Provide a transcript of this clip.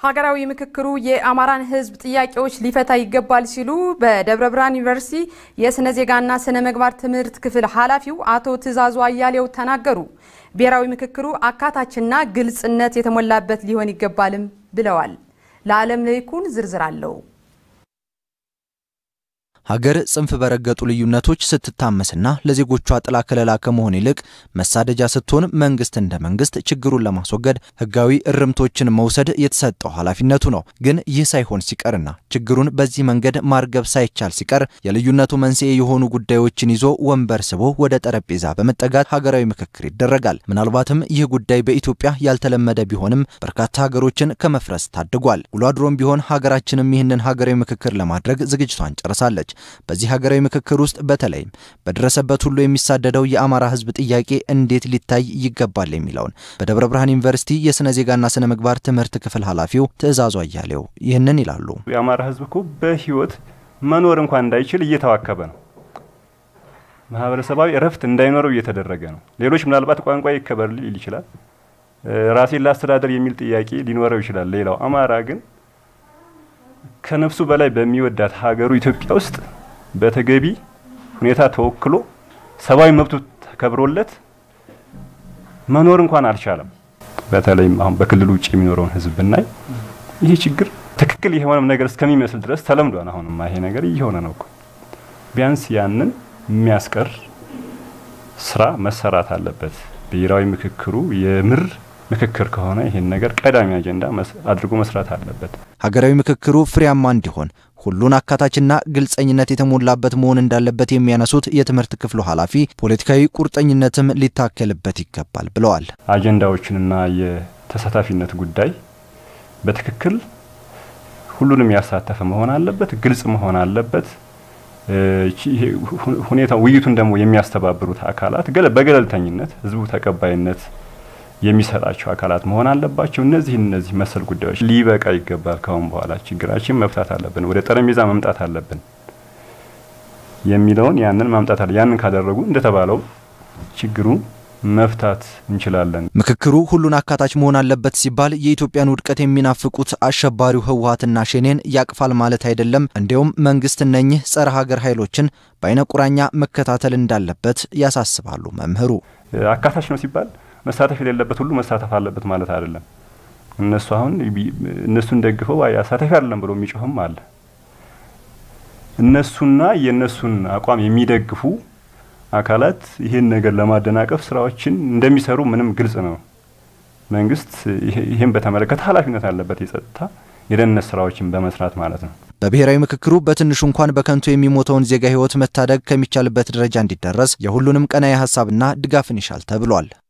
ሀገራዊ ምክክሩ የአማራን ሕዝብ ጥያቄዎች ሊፈታ ይገባል ሲሉ በደብረ ብርሃን ዩኒቨርሲቲ የስነ ዜጋና ስነ ምግባር ትምህርት ክፍል ኃላፊው አቶ ትዕዛዙ አያሌው ተናገሩ። ብሔራዊ ምክክሩ አካታችና ግልጽነት የተሞላበት ሊሆን ይገባልም ብለዋል። ለዓለም ለይኩን ዝርዝር አለው። ሀገር ጽንፍ በረገጡ ልዩነቶች ስትታመስና ለዜጎቿ ጥላ ከለላ ከመሆን ይልቅ መሳደጃ ስትሆን መንግስት እንደ መንግስት ችግሩን ለማስወገድ ህጋዊ እርምቶችን መውሰድ የተሰጠው ኃላፊነቱ ነው። ግን ይህ ሳይሆን ሲቀርና ችግሩን በዚህ መንገድ ማርገብ ሳይቻል ሲቀር የልዩነቱ መንስኤ የሆኑ ጉዳዮችን ይዞ ወንበር ስቦ ወደ ጠረጴዛ በመጠጋት ሀገራዊ ምክክር ይደረጋል። ምናልባትም ይህ ጉዳይ በኢትዮጵያ ያልተለመደ ቢሆንም በርካታ ሀገሮችን ከመፍረስ ታድጓል። ውሎ አድሮም ቢሆን ሀገራችንም ይህንን ሀገራዊ ምክክር ለማድረግ ዝግጅቷን ጨርሳለች። በዚህ ሀገራዊ ምክክር ውስጥ በተለይም በደረሰበት ሁሉ የሚሳደደው የአማራ ህዝብ ጥያቄ እንዴት ሊታይ ይገባል የሚለውን በደብረ ብርሃን ዩኒቨርሲቲ የስነ ዜጋና ስነ ምግባር ትምህርት ክፍል ኃላፊው ትዕዛዙ አያሌው ይህንን ይላሉ። የአማራ ህዝብ እኮ በህይወት መኖር እንኳን እንዳይችል እየተዋከበ ነው። ማህበረሰባዊ እረፍት እንዳይኖረው እየተደረገ ነው። ሌሎች ምናልባት ቋንቋ ይከበር ሊል ይችላል። ራሴን ላስተዳደር የሚል ጥያቄ ሊኖረው ይችላል። ሌላው አማራ ግን ከነፍሱ በላይ በሚወዳት ሀገሩ ኢትዮጵያ ውስጥ በተገቢ ሁኔታ ተወክሎ ሰብአዊ መብቱ ተከብሮለት መኖር እንኳን አልቻለም። በተለይም አሁን በክልሉ ውጭ የሚኖረውን ህዝብ ብናይ ይህ ችግር ትክክል የሆነም ነገር እስከሚመስል ድረስ ተለምዷል። አሁንማ ይሄ ነገር እየሆነ ነው እኮ። ቢያንስ ያንን የሚያስቀር ስራ መሰራት አለበት። ብሔራዊ ምክክሩ የምር ምክክር ከሆነ ይህን ነገር ቀዳሚ አጀንዳ አድርጎ መስራት አለበት። ሀገራዊ ምክክሩ ፍሬያማ እንዲሆን ሁሉን አካታችና ግልጸኝነት የተሞላበት መሆን እንዳለበት የሚያነሱት የትምህርት ክፍሉ ኃላፊ ፖለቲካዊ ቁርጠኝነትም ሊታከልበት ይገባል ብለዋል። አጀንዳዎችንና የተሳታፊነት ጉዳይ በትክክል ሁሉንም ያሳተፈ መሆን አለበት፣ ግልጽ መሆን አለበት። ሁኔታ ውይይቱን ደግሞ የሚያስተባብሩት አካላት በገለልተኝነት ህዝቡ ተቀባይነት የሚሰጣቸው አካላት መሆን አለባቸው። እነዚህ እነዚህ መሰል ጉዳዮች ሊበቃ ይገባል። ካሁን በኋላ ችግራችን መፍታት አለብን፣ ወደ ጠረጴዛ መምጣት አለብን የሚለውን ያንን ማምጣት አለ። ያንን ካደረጉ እንደተባለው ችግሩ መፍታት እንችላለን። ምክክሩ ሁሉን አካታች መሆን አለበት ሲባል የኢትዮጵያን ውድቀት የሚናፍቁት አሸባሪው ህወሀትና ሸኔን ያቅፋል ማለት አይደለም። እንዲያውም መንግስት እነኚህ ጸረ ሀገር ኃይሎችን በአይነ ቁራኛ መከታተል እንዳለበት ያሳስባሉ መምህሩ። አካታች ነው ሲባል መሳተፍ የሌለበት ሁሉ መሳተፍ አለበት ማለት አይደለም። እነሱ አሁን እነሱን ደግፈው አሳታፊ አይደለም ብሎ የሚጮህም አለ። እነሱና የእነሱን አቋም የሚደግፉ አካላት ይህን ነገር ለማደናቀፍ ስራዎችን እንደሚሰሩ ምንም ግልጽ ነው። መንግስት ይህን በተመለከተ ኃላፊነት አለበት፣ የጸጥታ የደህንነት ስራዎችን በመስራት ማለት ነው። በብሔራዊ ምክክሩ በትንሹ እንኳን በከንቱ የሚሞተውን ዜጋ ህይወት መታደግ ከሚቻልበት ደረጃ እንዲደረስ የሁሉንም ቀናኢ ሀሳብና ድጋፍን ይሻል ተብሏል።